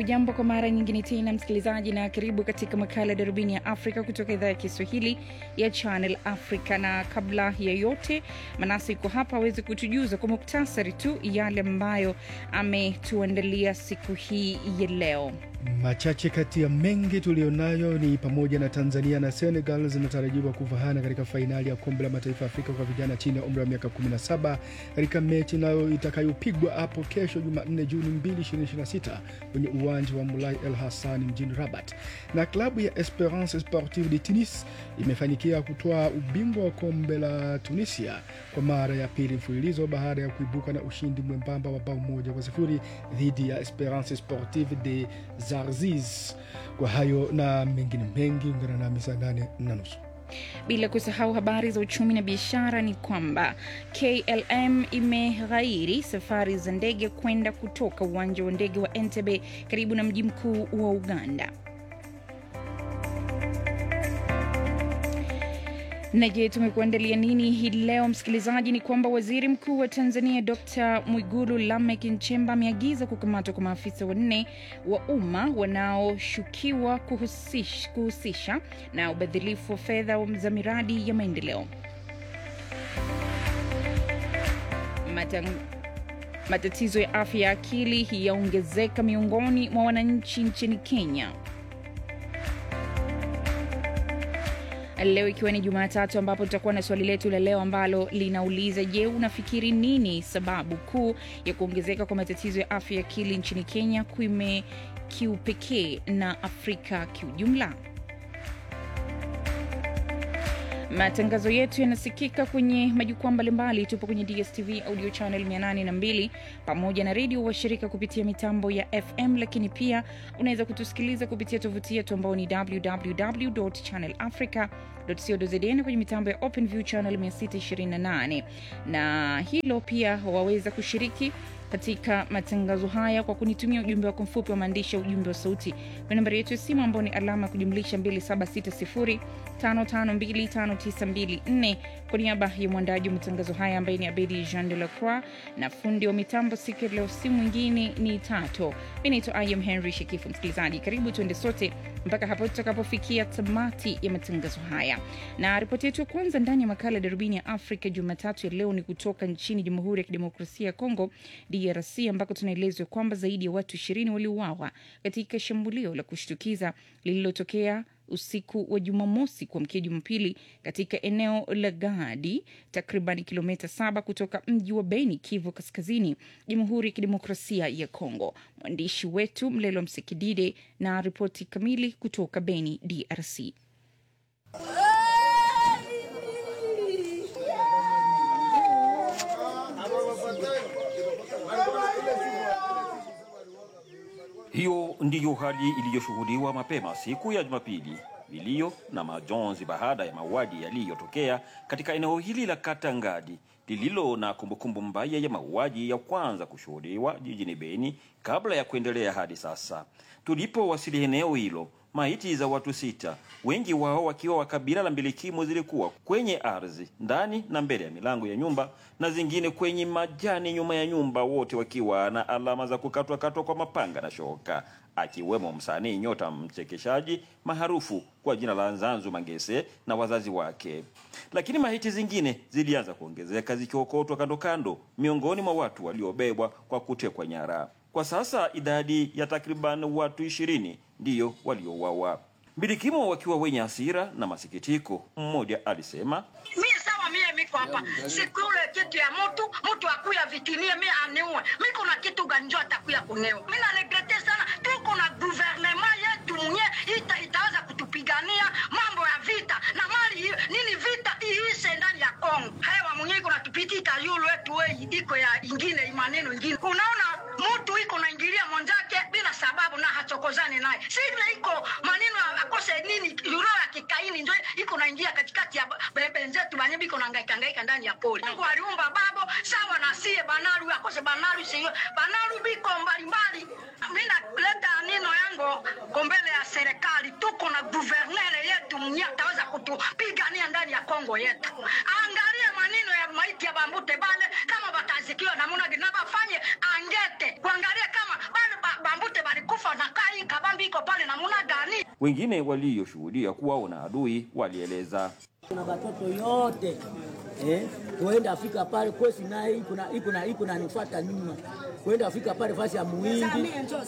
hujambo kwa mara nyingine tena msikilizaji, na karibu katika makala ya darubini ya Afrika kutoka idhaa ya Kiswahili ya Channel Africa. Na kabla ya yote, Manasi yuko hapa aweze kutujuza kwa muktasari tu yale ambayo ametuandalia siku hii ya leo. Machache kati ya mengi tuliyonayo ni pamoja na Tanzania na Senegal zinatarajiwa kuvahana katika fainali ya kombe la mataifa ya Afrika kwa vijana chini ya umri wa miaka 17 katika mechi nayo itakayopigwa hapo kesho Jumanne Juni 2, 2026 kwenye uwanja wa Mulai El Hassan mjini Rabat. Na klabu ya Esperance Sportive de Tunis imefanikiwa kutoa ubingwa wa kombe la Tunisia kwa mara ya pili mfululizo baada ya kuibuka na ushindi mwembamba wa bao moja kwa sifuri dhidi ya Esperance Sportive de Zarzis. Kwa hayo na mengine mengi, ungana nami saa nane na nusu. Bila kusahau habari za uchumi na biashara, ni kwamba KLM imeghairi safari za ndege kwenda kutoka uwanja wa ndege wa Entebbe karibu na mji mkuu wa Uganda. Na je, tumekuandalia nini hii leo msikilizaji? Ni kwamba waziri mkuu wa Tanzania Dr Mwigulu Lameck Nchemba ameagiza kukamatwa kwa maafisa wanne wa umma wanaoshukiwa kuhusish, kuhusisha na ubadhilifu wa fedha za miradi ya maendeleo. Matang matatizo ya afya ya akili yaongezeka miongoni mwa wananchi nchini Kenya. leo ikiwa ni Jumatatu ambapo tutakuwa na swali letu la leo ambalo linauliza je, unafikiri nini sababu kuu ya kuongezeka kwa matatizo ya afya ya akili nchini Kenya kuime kiupekee na Afrika kiujumla? Matangazo yetu yanasikika kwenye majukwaa mbalimbali. Tupo kwenye DSTV audio channel 802 pamoja na redio washirika kupitia mitambo ya FM, lakini pia unaweza kutusikiliza kupitia tovuti yetu ambao ni www.channelafrica.co.zn kwenye mitambo ya OpenView channel 628, na hilo pia waweza kushiriki katika matangazo haya kwa kunitumia ujumbe wako mfupi wa maandishi ya ujumbe wa sauti kwa nambari yetu ya simu ambao ni alama ya kujumlisha 2760552594. Kwa niaba ya mwandaji wa matangazo haya ambaye ni Abedi Jean de la Croix na fundi wa mitambo siku ya leo, si mwingine ni Tato. Mi naitwa Im Henry Shekifu. Msikilizaji, karibu tuende sote mpaka hapo tutakapofikia tamati ya matangazo haya, na ripoti yetu ya kwanza ndani ya makala ya darubini ya Afrika Jumatatu ya leo ni kutoka nchini Jamhuri ya Kidemokrasia ya Kongo DRC ambako tunaelezwa kwamba zaidi ya watu ishirini waliuawa katika shambulio la kushtukiza lililotokea usiku wa Jumamosi kuamkia Jumapili katika eneo la Gadi, takriban kilomita saba kutoka mji wa Beni, Kivu Kaskazini, Jamhuri ya Kidemokrasia ya Kongo. Mwandishi wetu Mlelo Msekidide na ripoti kamili kutoka Beni, DRC. Hiyo ndiyo hali iliyoshuhudiwa mapema siku ya Jumapili, vilio na majonzi baada ya mauaji yaliyotokea katika eneo hili la kata Ngadi lililo na kumbukumbu mbaya ya mauaji ya kwanza kushuhudiwa jijini Beni kabla ya kuendelea hadi sasa. Tulipowasili eneo hilo, maiti za watu sita, wengi wao wakiwa wa kabila la mbilikimu, zilikuwa kwenye ardhi ndani na mbele ya milango ya nyumba na zingine kwenye majani nyuma ya nyumba, wote wakiwa na alama za kukatwa katwa kwa mapanga na shoka, akiwemo msanii nyota mchekeshaji maarufu kwa jina la Nzanzu Mangese na wazazi wake. Lakini maiti zingine zilianza kuongezeka zikiokotwa kando kando, miongoni mwa watu waliobebwa kwa kutekwa nyara. Kwa sasa idadi ya takriban watu ishirini ndiyo waliouawa, mbilikimo wakiwa wenye hasira na masikitiko. Mmoja alisema mie sawa, mie miko hapa sikule kitu ya mtu mtu akuya vitinie mie aniue miko na kitu ganjo atakuya kunewa. Mi naregrete sana, tuko na guvernema yetu mwenye ita, itaweza kutupigania mambo ya vita na mali hiyo nini, vita iishe ndani ya Kongo. Hewa mwenye iko natupitika yulu wetu wei iko ya ingine maneno ingine, unaona mtu iko naingilia mwenzake bila sababu na hachokozani naye, sivyo iko maneno akose nini yuro ya kikaini njo iko naingia katikati ya benzetu banye biko nangaika ngaika ndani ya poli. Mungu aliumba babo sawa na sie banaru akose banaru siyo banaru biko mbalimbali. Mimi naleta neno yango kombele ya serikali, tuko na guvernere yetu mwenye ataweza kutupigania ndani ya Kongo yetu. Angalia maneno ya maiti ya bambute bale kama batazikiwa namuna gani, na bafanye angete kuangalia kama bale ba- bambute balikufa na pale namuna gani? Wengine walioshuhudia kuwaona adui walieleza kuna watoto yote eh, kuenda Afrika pale kwesi naye iko na iko na iko nanifuata nyuma kuenda Afrika pale fasi ya muhindi.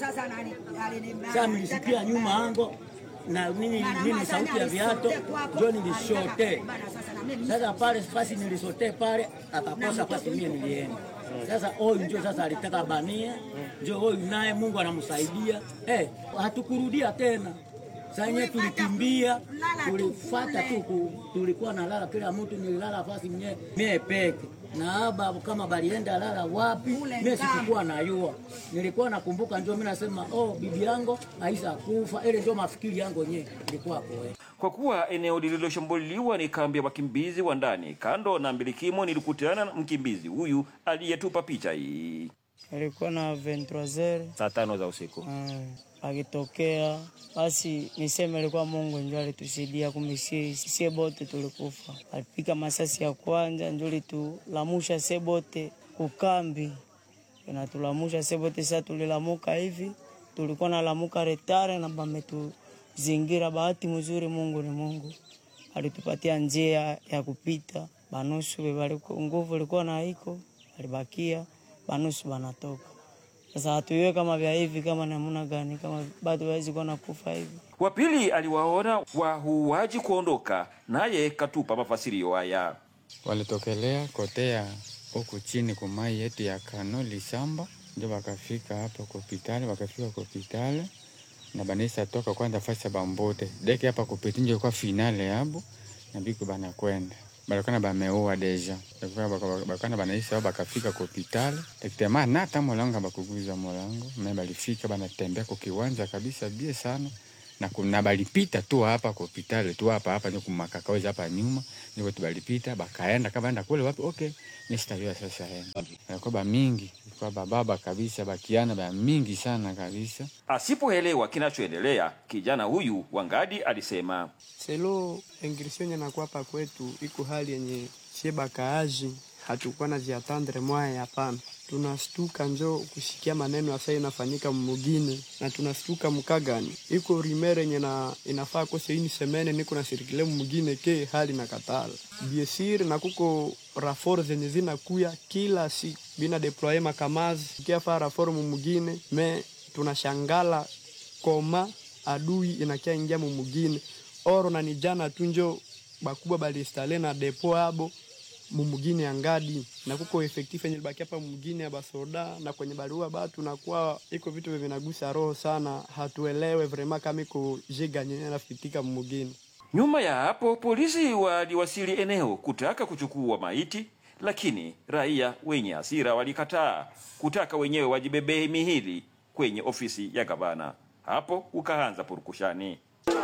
Sasa nilisikia nyuma ango na nini nini sauti ya viato njo nilishote. Sasa pale fasi nilisote pale akakosa fasi mie nilienda. Sasa huyu njo sasa alitaka bania, njo huyu naye Mungu anamsaidia eh, hatukurudia tena Sanye tulikimbia tulifata tu, ku- tulikuwa na lala, kila mtu nililala fasi mie mie peke na aba kama balienda lala wapi, mie sikukuwa najua. Nilikuwa nakumbuka, njo mimi nasema oh, bibi yangu aisa kufa, ile ndio mafikiri yangu yenyewe ilikuwa koe Kwa kuwa eneo lililoshambuliwa ni kambi ya wakimbizi wa ndani kando na mbilikimo, nilikutana na mkimbizi huyu aliyetupa picha hii. Alikuwa na 23h Saa tano za usiku. uh, akitokea basi, niseme alikuwa Mungu ndio alitusaidia, kumbe sie sie bote tulikufa. Alipika masasi ya kwanza ndio litulamusha sie bote kukambi, inatulamusha sie bote. Sasa tulilamuka hivi, tulikuwa nalamuka retare na bametuzingira. Bahati mzuri, Mungu ni Mungu, alitupatia njia ya kupita. Banusu bebaliko nguvu ilikuwa na iko alibakia banusu banatoka sasa hatuiwe kama vya hivi kama namna gani, kama bado wawezi kuwa nakufa hivi. Wa pili aliwaona wahuaji kuondoka, naye katupa mafasirio haya. walitokelea kotea huku chini kumai yetu ya kano lisamba, ndio wakafika hapa kopitale, wakafika kopitale na banisa toka kwanza fasi ya bambote deke hapa kupiti njo kwa finale yabo na biko banakwenda balakana bameua deja bakana banaisa bakafika kopitale tekitema nata molango bakuguza molango me balifika banatembea kukiwanja kabisa bie sana na kuna balipita tu hapa kopitale tu hapa hapa ndio kumakakaweza hapa nyuma ndio tu balipita bakaenda kama enda kule wapi okay nistajua sasa henda alikuwa ba mingi kwa bababa kabisa bakiana ba mingi sana kabisa Asipoelewa kinachoendelea, kijana huyu Wangadi alisema selo ingrisio yenye nakuwa hapa kwetu iko hali yenye sie bakaaji hatukuwa na ziatandre mwaya hapana tunastuka njo kusikia maneno asa inafanyika mmugine na tunastuka mkagani iko rimere yenye na inafaa kose ini semene niko na sirikile mmugine ke hali na katala biesir na kuko rafor zenye zinakuya kila siku bina deploye makamazi kiafaa rafor mumugine me tunashangala koma adui inakia ingia mumugine oro na ni jana tu njo bakubwa balistale na depo abo mumugine ya ngadi na kuko efektif yenye libaki hapa mumugine ya basoda na kwenye barua batu nakuwa iko vitu vya vinagusa roho sana, hatuelewe vrema kama iko jega nyenye nafikitika mumugine. Nyuma ya hapo polisi waliwasili eneo kutaka kuchukua maiti, lakini raia wenye hasira walikataa, kutaka wenyewe wajibebee mihili kwenye ofisi ya gavana. Hapo ukaanza purukushani.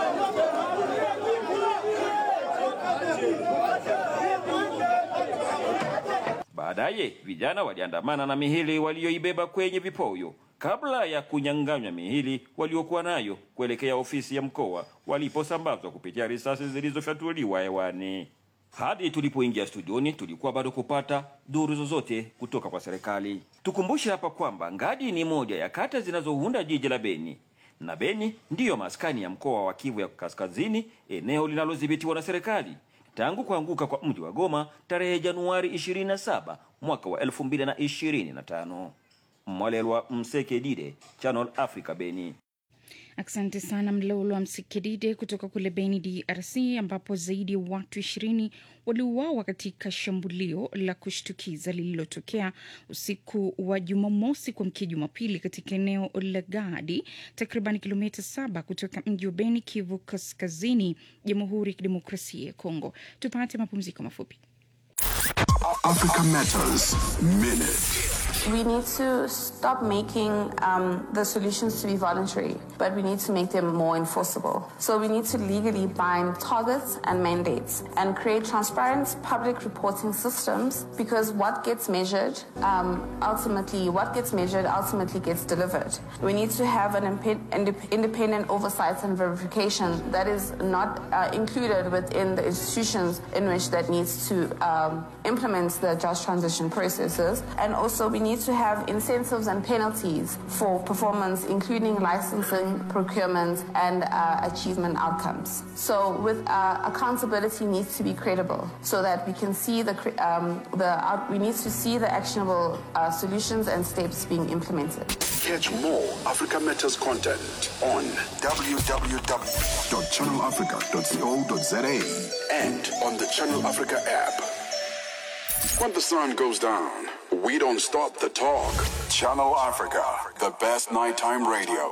Baadaye vijana waliandamana na mihili walioibeba kwenye vipoyo kabla ya kunyang'anywa mihili waliokuwa nayo kuelekea ofisi ya mkoa waliposambazwa kupitia risasi zilizofyatuliwa hewani. Hadi tulipoingia studioni tulikuwa bado kupata duru zozote kutoka kwa serikali. Tukumbushe hapa kwamba Ngadi ni moja ya kata zinazounda jiji la Beni na Beni ndiyo maskani ya mkoa wa Kivu ya Kaskazini, eneo linalodhibitiwa na serikali tangu kuanguka kwa mji wa Goma tarehe Januari 27 mwaka wa 2025. Mwalelwa Msekedide, Channel Africa, Beni. Asante sana Mlolo wa Msikidide kutoka kule Beni, DRC, ambapo zaidi ya watu ishirini waliuawa katika shambulio la kushtukiza lililotokea usiku wa Jumamosi kuamkia Jumapili katika eneo la Gadi, takriban kilomita saba kutoka mji wa Beni, Kivu Kaskazini, Jamhuri ya Kidemokrasia ya Kongo. Tupate mapumziko mafupi. Africa Matters Minute. We need to stop making um, the solutions to be voluntary, but we need to make them more enforceable. So we need to legally bind targets and mandates and create transparent public reporting systems because what gets measured um, ultimately, what gets measured ultimately gets delivered. We need to have an impe- indep- independent oversight and verification that is not uh, included within the institutions in which that needs to um, implement the just transition processes. And also we need need to have incentives and penalties for performance, including licensing, procurement, and uh, achievement outcomes. So, with uh, accountability needs to be credible, so that we can see the cre- um, the out- we need to see the actionable uh, solutions and steps being implemented. Catch more Africa Matters content on www.channelafrica.co.za and on the Channel Africa app. When the sun goes down, we don't stop the talk. Channel Africa, the best nighttime radio.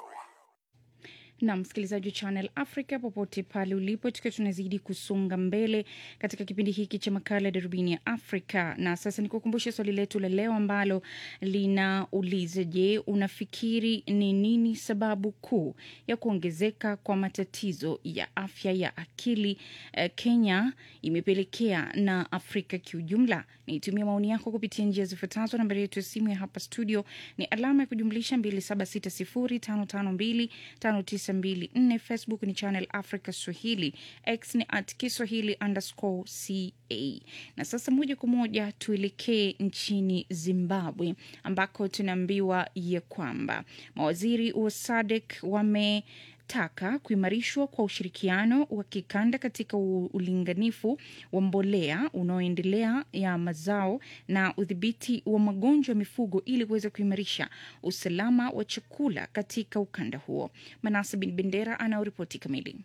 na msikilizaji wa Channel Africa popote pale ulipo, tukiwa tunazidi kusonga mbele katika kipindi hiki cha makala ya darubini ya Afrika. Na sasa nikukumbushe swali letu la leo ambalo linauliza: Je, unafikiri ni nini sababu kuu ya kuongezeka kwa matatizo ya afya ya akili eh, Kenya imepelekea na Afrika kiujumla? Nitumia maoni yako kupitia njia zifuatazo. Nambari yetu ya simu ya hapa studio ni alama ya kujumlisha 2760552594. Facebook ni Channel Africa Swahili, X ni at Kiswahili underscore ca. Na sasa moja kwa moja tuelekee nchini Zimbabwe ambako tunaambiwa ya kwamba mawaziri wa SADC wame taka kuimarishwa kwa ushirikiano wa kikanda katika u- ulinganifu wa mbolea unaoendelea ya mazao na udhibiti wa magonjwa ya mifugo ili kuweza kuimarisha usalama wa chakula katika ukanda huo. Manase Bin Bendera anaoripoti kamili.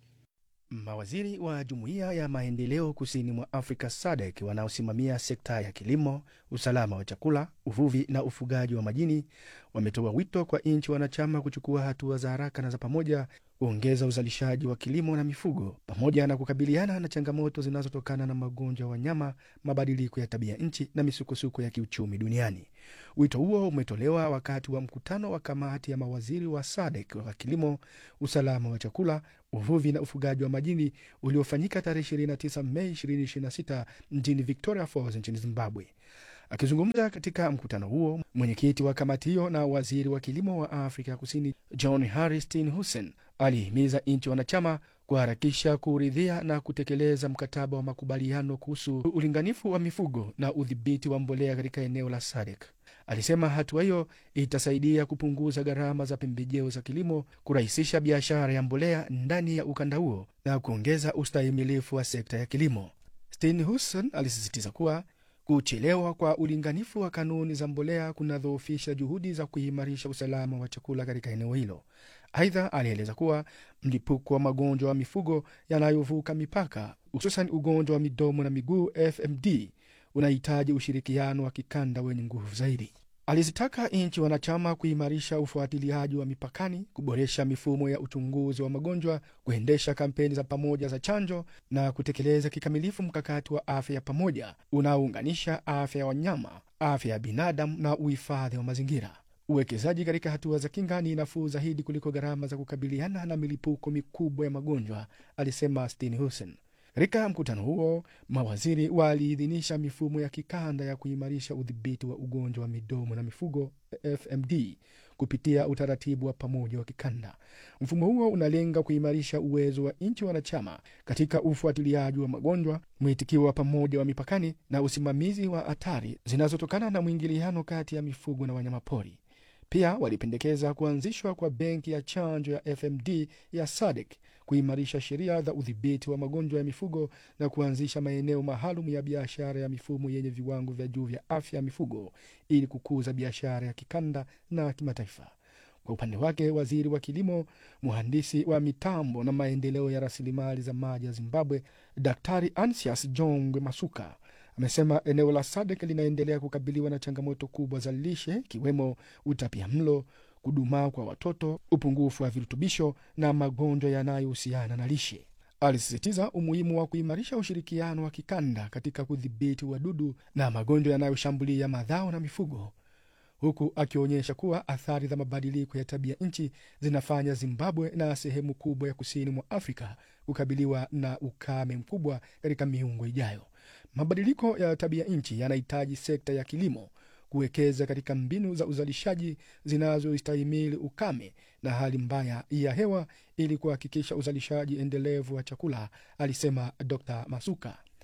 Mawaziri wa Jumuiya ya Maendeleo Kusini mwa Afrika SADC wanaosimamia sekta ya kilimo, usalama wa chakula, uvuvi na ufugaji wa majini wametoa wito kwa nchi wanachama kuchukua hatua za haraka na za pamoja kuongeza uzalishaji wa kilimo na mifugo pamoja na kukabiliana na changamoto zinazotokana na magonjwa ya wanyama, mabadiliko ya tabia nchi na misukosuko ya kiuchumi duniani. Wito huo umetolewa wakati wa mkutano wa kamati ya mawaziri wa SADC wa kilimo, usalama wa chakula, uvuvi na ufugaji wa majini uliofanyika tarehe 29 Mei 2026 mjini Victoria Falls nchini Zimbabwe. Akizungumza katika mkutano huo, mwenyekiti wa kamati hiyo na waziri wa kilimo wa Afrika Kusini John Harristin Hussein alihimiza nchi wanachama kuharakisha kuridhia na kutekeleza mkataba wa makubaliano kuhusu ulinganifu wa mifugo na udhibiti wa mbolea katika eneo la SADC. Alisema hatua hiyo itasaidia kupunguza gharama za pembejeo za kilimo, kurahisisha biashara ya mbolea ndani ya ukanda huo na kuongeza ustahimilifu wa sekta ya kilimo. Steenhuisen alisisitiza kuwa kuchelewa kwa ulinganifu wa kanuni za mbolea kunadhoofisha juhudi za kuimarisha usalama wa chakula katika eneo hilo. Aidha, alieleza kuwa mlipuko wa magonjwa ya mifugo yanayovuka mipaka, hususan ugonjwa wa midomo na miguu FMD, unahitaji ushirikiano wa kikanda wenye nguvu zaidi. Alizitaka nchi wanachama kuimarisha ufuatiliaji wa mipakani, kuboresha mifumo ya uchunguzi wa magonjwa, kuendesha kampeni za pamoja za chanjo na kutekeleza kikamilifu mkakati wa afya ya pamoja unaounganisha afya ya wanyama, afya ya binadamu na uhifadhi wa mazingira. Uwekezaji katika hatua za kinga ni nafuu zaidi kuliko gharama za kukabiliana na milipuko mikubwa ya magonjwa, alisema Steenhuisen. Katika mkutano huo, mawaziri waliidhinisha mifumo ya kikanda ya kuimarisha udhibiti wa ugonjwa wa midomo na mifugo FMD kupitia utaratibu wa pamoja wa kikanda. Mfumo huo unalenga kuimarisha uwezo wa nchi wanachama katika ufuatiliaji wa magonjwa, mwitikio wa pamoja wa mipakani na usimamizi wa hatari zinazotokana na mwingiliano kati ya mifugo na wanyamapori. Pia walipendekeza kuanzishwa kwa benki ya chanjo ya FMD ya SADC, kuimarisha sheria za udhibiti wa magonjwa ya mifugo na kuanzisha maeneo maalum ya biashara ya mifumo yenye viwango vya juu vya afya ya mifugo ili kukuza biashara ya kikanda na kimataifa. Kwa upande wake, waziri wa kilimo, mhandisi wa mitambo na maendeleo ya rasilimali za maji ya Zimbabwe, Daktari Ansias Jongwe Masuka amesema eneo la SADC linaendelea kukabiliwa na changamoto kubwa za lishe ikiwemo utapia mlo, kudumaa kwa watoto, upungufu wa virutubisho na magonjwa yanayohusiana na lishe. Alisisitiza umuhimu wa kuimarisha ushirikiano wa kikanda katika kudhibiti wadudu na magonjwa yanayoshambulia mazao na mifugo, huku akionyesha kuwa athari za mabadiliko ya tabia nchi zinafanya Zimbabwe na sehemu kubwa ya kusini mwa Afrika kukabiliwa na ukame mkubwa katika miungo ijayo. Mabadiliko ya tabia nchi yanahitaji sekta ya kilimo kuwekeza katika mbinu za uzalishaji zinazostahimili ukame na hali mbaya ya hewa ili kuhakikisha uzalishaji endelevu wa chakula, alisema Dr Masuka.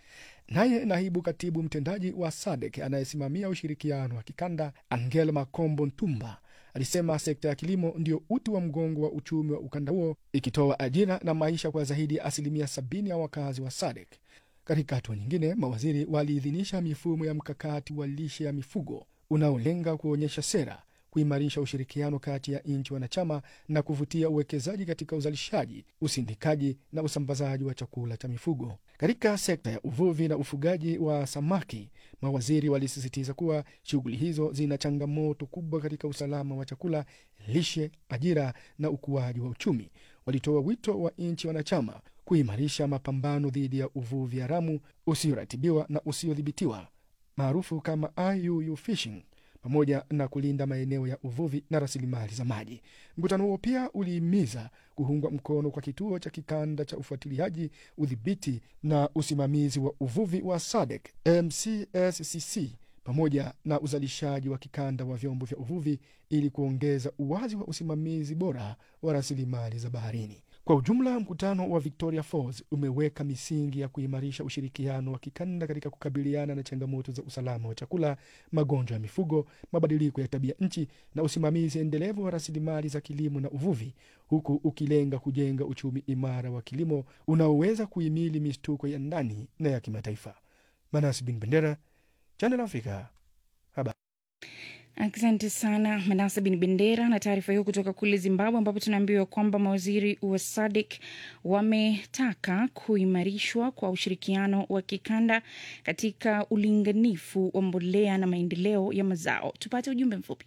Naye naibu katibu mtendaji wa SADC anayesimamia ushirikiano wa kikanda Angela Makombo Ntumba alisema sekta ya kilimo ndio uti wa mgongo wa uchumi wa ukanda huo, ikitoa ajira na maisha kwa zaidi ya asilimia sabini ya wakazi wa SADC. Katika hatua nyingine, mawaziri waliidhinisha mifumo ya mkakati wa lishe ya mifugo unaolenga kuonyesha sera, kuimarisha ushirikiano kati ya nchi wanachama na kuvutia uwekezaji katika uzalishaji, usindikaji na usambazaji wa chakula cha mifugo. Katika sekta ya uvuvi na ufugaji wa samaki, mawaziri walisisitiza kuwa shughuli hizo zina changamoto kubwa katika usalama wa chakula, lishe, ajira na ukuaji wa uchumi. Walitoa wito wa nchi wanachama kuimarisha mapambano dhidi ya uvuvi haramu usioratibiwa na usiodhibitiwa maarufu kama IUU fishing pamoja na kulinda maeneo ya uvuvi na rasilimali za maji. Mkutano huo pia ulihimiza kuungwa mkono kwa kituo cha kikanda cha ufuatiliaji, udhibiti na usimamizi wa uvuvi wa SADC MCSCC pamoja na uzalishaji wa kikanda wa vyombo vya uvuvi ili kuongeza uwazi wa usimamizi bora wa rasilimali za baharini. Kwa ujumla, mkutano wa Victoria Falls umeweka misingi ya kuimarisha ushirikiano wa kikanda katika kukabiliana na changamoto za usalama wa chakula, magonjwa ya mifugo, mabadiliko ya tabia nchi na usimamizi endelevu wa rasilimali za kilimo na uvuvi, huku ukilenga kujenga uchumi imara wa kilimo unaoweza kuhimili mistuko ya ndani na ya kimataifa. Manas Bin Bendera, Channel Africa, habari. Asante sana Manase Bin Bendera na taarifa hiyo kutoka kule Zimbabwe, ambapo tunaambiwa kwamba mawaziri wa SADC wametaka kuimarishwa kwa ushirikiano wa kikanda katika ulinganifu wa mbolea na maendeleo ya mazao. Tupate ujumbe mfupi.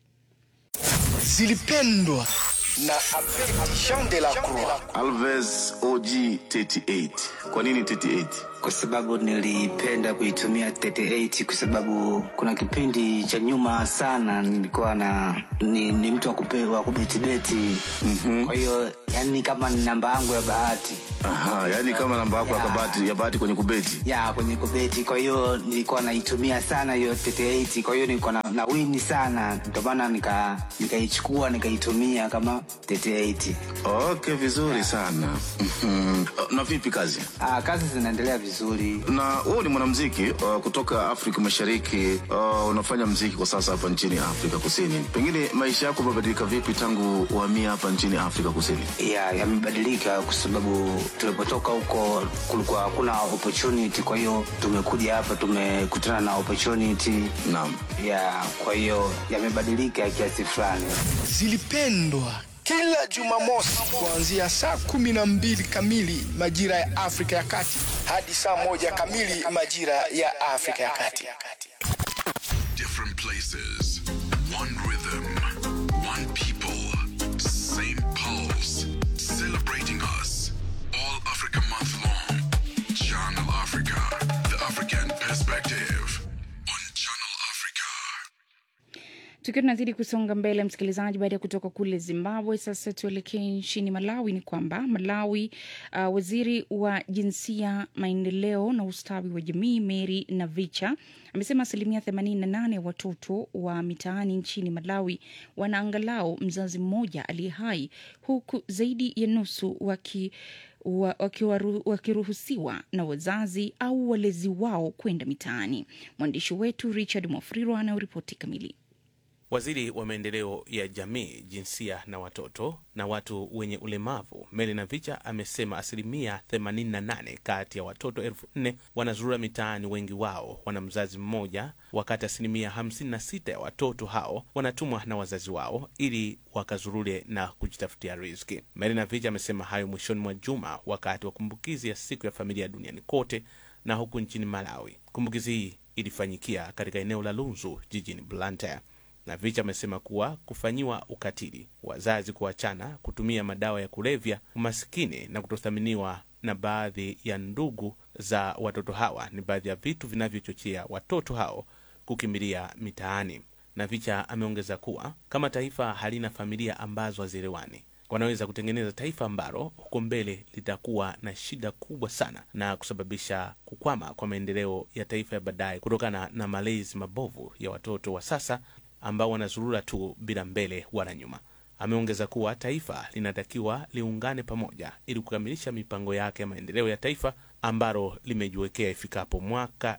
zilipendwa na Jean de la Croix. Alves OG 38. Kwa nini 38? Kwa sababu nilipenda kuitumia 38 kwa sababu kuna kipindi cha nyuma sana nilikuwa na ni, ni mtu wa kupe- wa kubetibeti mm-hmm. Kwa hiyo yani kama ni namba yangu ya bahati Aha, yani kama namba yako ya bahati ya bahati kwenye kubeti. ya kwenye kubeti. Kwa hiyo nilikuwa naitumia sana hiyo 38, kwa hiyo nilikuwa na, na wini sana, ndio maana nika nikaichukua nikaitumia kama 38. Okay, vizuri sana. Mhm. Na vipi kazi? Ah, kazi zinaendelea vizuri. Na wewe ni mwanamuziki uh, kutoka Afrika Mashariki. Uh, unafanya muziki kwa sasa hapa nchini Afrika Kusini. Pengine maisha yako yamebadilika vipi tangu uhamia hapa nchini Afrika Kusini? ya yamebadilika kwa sababu tulipotoka huko kulikuwa hakuna opportunity kwa hiyo tumekuja hapa tumekutana na opportunity naam ya kwa hiyo yamebadilika kiasi fulani zilipendwa kila Jumamosi kuanzia saa kumi na mbili kamili majira ya Afrika ya Kati hadi saa moja kamili majira ya Afrika ya Kati. Different places, one rhythm, one people, same pulse, celebrating us. All Africa month long. Channel Africa, the African perspective. On Channel Africa. Tukiwa tunazidi kusonga mbele, msikilizaji, baada ya kutoka kule Zimbabwe, sasa tuelekee nchini Malawi. Ni kwamba Malawi, uh, waziri wa jinsia, maendeleo na ustawi wa jamii Mary Navicha amesema asilimia 88 ya watoto wa mitaani nchini Malawi wana angalau mzazi mmoja aliye hai, huku zaidi ya nusu waki wa- wakiwaru- wakiruhusiwa na wazazi au walezi wao kwenda mitaani. Mwandishi wetu Richard Mwafriro anayoripoti kamili. Waziri wa maendeleo ya jamii, jinsia na watoto na watu wenye ulemavu Meli Navicha amesema asilimia 88 kati ya watoto elfu nne wanazurura mitaani, wengi wao wana mzazi mmoja, wakati asilimia 56 ya watoto hao wanatumwa na wazazi wao ili wakazurure na kujitafutia riziki. Meli Navicha amesema hayo mwishoni mwa juma wakati wa kumbukizi ya siku ya familia duniani kote na huku nchini Malawi. Kumbukizi hii ilifanyikia katika eneo la Lunzu jijini Blantyre na Vicha amesema kuwa kufanyiwa ukatili, wazazi kuachana, kutumia madawa ya kulevya, umasikini na kutothaminiwa na baadhi ya ndugu za watoto hawa ni baadhi ya vitu vinavyochochea watoto hao kukimbilia mitaani. Na Vicha ameongeza kuwa kama taifa halina familia ambazo hazielewani, wanaweza kutengeneza taifa ambalo huko mbele litakuwa na shida kubwa sana na kusababisha kukwama kwa maendeleo ya taifa ya baadaye kutokana na malezi mabovu ya watoto wa sasa ambao wanazurura tu bila mbele wala nyuma. Ameongeza kuwa taifa linatakiwa liungane pamoja ili kukamilisha mipango yake ya maendeleo ya taifa ambalo limejiwekea ifikapo mwaka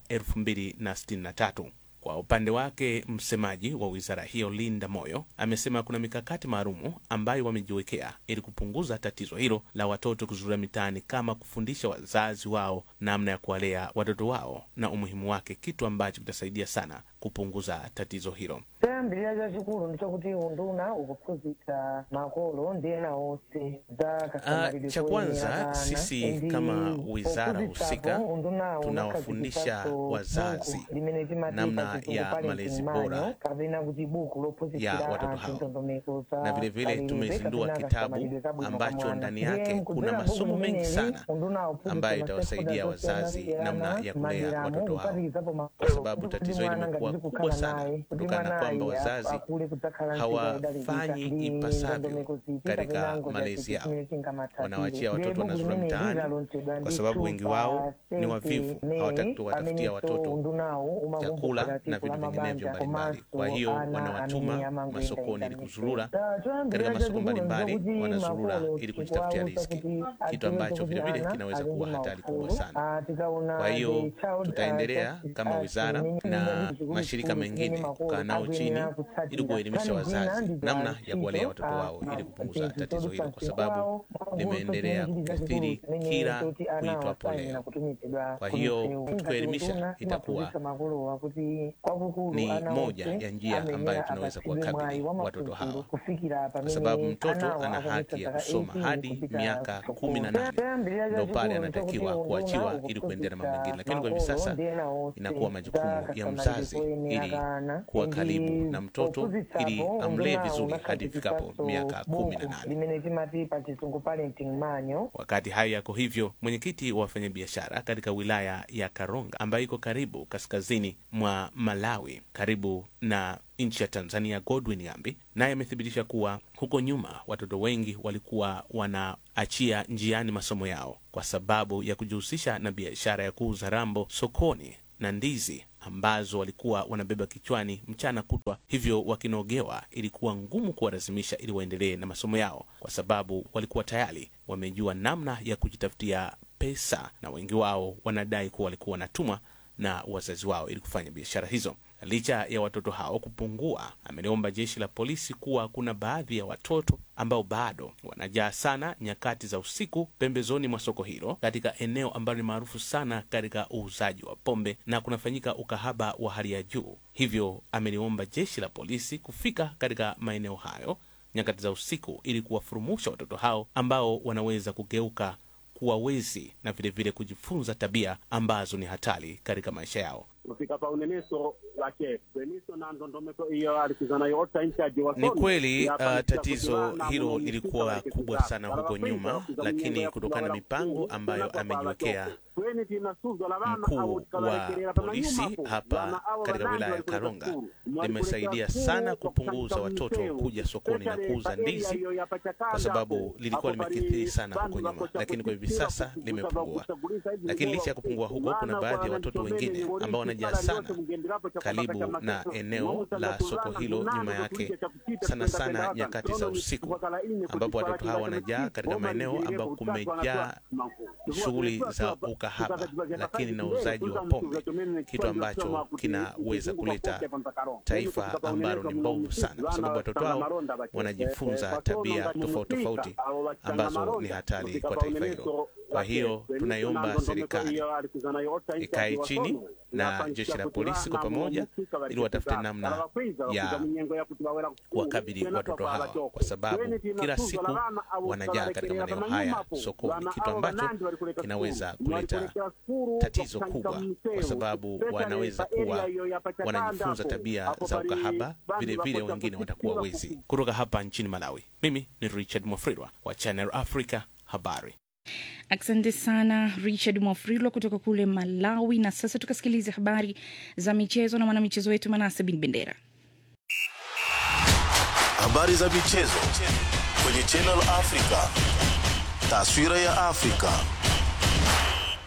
2063. Kwa upande wake msemaji wa wizara hiyo Linda Moyo amesema kuna mikakati maalumu ambayo wamejiwekea ili kupunguza tatizo hilo la watoto kuzurura mitaani, kama kufundisha wazazi wao namna ya kuwalea watoto wao na umuhimu wake, kitu ambacho kitasaidia sana kupunguza tatizo hilo. chayambirira chachikulu ndichokuti unduna ukuphunzitsa makolo ndi ena onse za Ah, kasamalidwe cha koyenera kwanza ana. sisi Ndi kama wizara pophunzitsapo husika undunawo tunawafundisha unakhazikitsanso wazazi buku limene timati namna pachisungu ya parenting malezi manual, bora kapena kuti buku ya lophunzitsira watoto anthu hao ndondomeko za na vilevile malilime tumezindua kapena kitabu kasamalidwe kabwino ambacho kamwana. ndani Ndiye yake mkudzera kuna buku masomo mengi limeneli, sana unduna uphunzitsa ambayo ma itawasaidia stakeholders wazazi osiyanasiyana, namna ya kulea madera watoto wao, kuphatikizapo kwa makolo, sababu kuti tatizo hili mwana limekuwa ngati kubwa kukhala sana naye, kuti kutokana na mwanayi kwamba wazazi akule kudzakhala nzika yodalirika, hawafanyi ndi ipasavyo ndondomeko ziti katika kapena ngoja malezi ziti yao, zimene zingamathatire. wanawaachia Ndiye watoto buku wanazurura limene mtaani lilalonsedwa kwa ndi sababu wengi Chupa wao ni Senti wavivu, May, hawataki kuwatafutia amenenso watoto undunawo umakumbuka chakula tsiku na la vitu vinginevyo mabanja mbalimbali. Kwa komanso hiyo ana amene wanawatuma amangwenda masokoni ili kuzurura choyambirira katika masoko chachikulu mbalimbali, ndikuti wanazurura makolo ili kujitafutia tikuwawuza riziki, kuti kitu adziwe ambacho kuti vilevile ana kinaweza ali ndi kuwa hatari kubwa maufulu. sana. Ah, tikaona Kwa hiyo the child, tutaendelea ah, kama ah, wizara chimene na chimene chikulu mashirika chikulu mengine chimene makolo kukaa nao chini akuyenera kutsatira. ili kuelimisha Kani zina wazazi ndi za namna ya kuwalea ntchito, watoto ah, wao ili ah, kupunguza zinthu tatizo hilo, kwa zodusa sababu kwawo, limeendelea chinthu kukithiri chachikulu chimene kila choti ana kuitwapo awasaini na leo. kutumikidwa Kwa hiyo kumisewu. tukiwaelimisha Ngati itakuwa timaphunzitsa makolowa kuti kwakukulu ni ana moja onse ya njia amenera ambayo tunaweza apatsidwe kuwakabili mwayi wa watoto maphunziro hawa, kufikira kwa pamene sababu mtoto anawo ana akupita haki ya zaka kusoma 18 hadi kupita miaka sokolo. kumi na nane Chayambirira ndo pale chachikulu anatakiwa nchokuti kuachiwa unduna ili kuendelea na mambo ukuphunzitsa mengine, lakini kwa hivi makolo sasa ndi ena onse inakuwa majukumu za ya kasamalidwe mzazi koyenera ili ana. kuwa Ndi karibu na mtoto pophunzitsapo ili amlee undunawo vizuri hadi ifikapo unakhazikitsanso miaka kumi na buku nane. limene timati pachisungu parenting manual Wakati hayo yako hivyo, mwenyekiti wa wafanyabiashara katika wilaya ya Karonga ambayo iko karibu kaskazini mwa Malawi, karibu na nchi ya Tanzania, Godwin Yambi naye amethibitisha kuwa huko nyuma watoto wengi walikuwa wanaachia njiani masomo yao kwa sababu ya kujihusisha na biashara ya kuuza rambo sokoni na ndizi ambazo walikuwa wanabeba kichwani mchana kutwa, hivyo wakinogewa ilikuwa ngumu kuwalazimisha ili waendelee na masomo yao, kwa sababu walikuwa tayari wamejua namna ya kujitafutia pesa, na wengi wao wanadai kuwa walikuwa wanatumwa na wazazi wao ili kufanya biashara hizo. Licha ya watoto hao kupungua, ameliomba jeshi la polisi kuwa kuna baadhi ya watoto ambao bado wanajaa sana nyakati za usiku pembezoni mwa soko hilo, katika eneo ambalo ni maarufu sana katika uuzaji wa pombe na kunafanyika ukahaba wa hali ya juu. Hivyo ameliomba jeshi la polisi kufika katika maeneo hayo nyakati za usiku ili kuwafurumusha watoto hao ambao wanaweza kugeuka kuwa wezi na vilevile vile kujifunza tabia ambazo ni hatari katika maisha yao. kufika pa uneniso lake beniso na ndondomeko iyo alikizana yota inchaji wa Ni kweli uh, tatizo hilo lilikuwa kubwa sana huko nyuma, lakini kutokana na mipango ambayo amejiwekea mkuu wa polisi hapa katika wilaya ya Karonga limesaidia sana kupunguza watoto kuja sokoni na kuuza ndizi, kwa sababu lilikuwa limekithiri sana huko nyuma, lakini kwa hivi sasa limepungua. Lakini licha ya kupungua huko, kuna baadhi ya watoto wengine ambao wanajaa sana karibu na eneo la soko hilo, nyuma yake sana sana nyakati za usiku, ambapo watoto hawa wanajaa katika maeneo ambapo kumejaa shughuli za ukahaba, lakini na uuzaji wa pombe, kitu ambacho kinaweza kuleta taifa ambalo ni mbovu sana, kwa sababu watoto hao wanajifunza tabia tofauti tofauti ambazo ni hatari kwa taifa hilo. Kwa hiyo tunaiomba serikali ikae chini na jeshi la polisi kwa pamoja, ili watafute namna ya kuwakabili watoto hawa, kwa sababu kila siku wanajaa katika maeneo haya sokoni, kitu ambacho kinaweza kuleta tatizo kubwa, kwa sababu wanaweza kuwa wanajifunza tabia za ukahaba, vile vile wengine watakuwa wezi. Kutoka hapa nchini Malawi, mimi ni Richard Mwafrirwa wa Channel Africa habari. Asante sana Richard Mwafrilwa kutoka kule Malawi. Na sasa tukasikiliza habari za michezo na mwanamichezo wetu Manase Bin Bendera. Habari za michezo kwenye Channel Africa, taswira ya Afrika.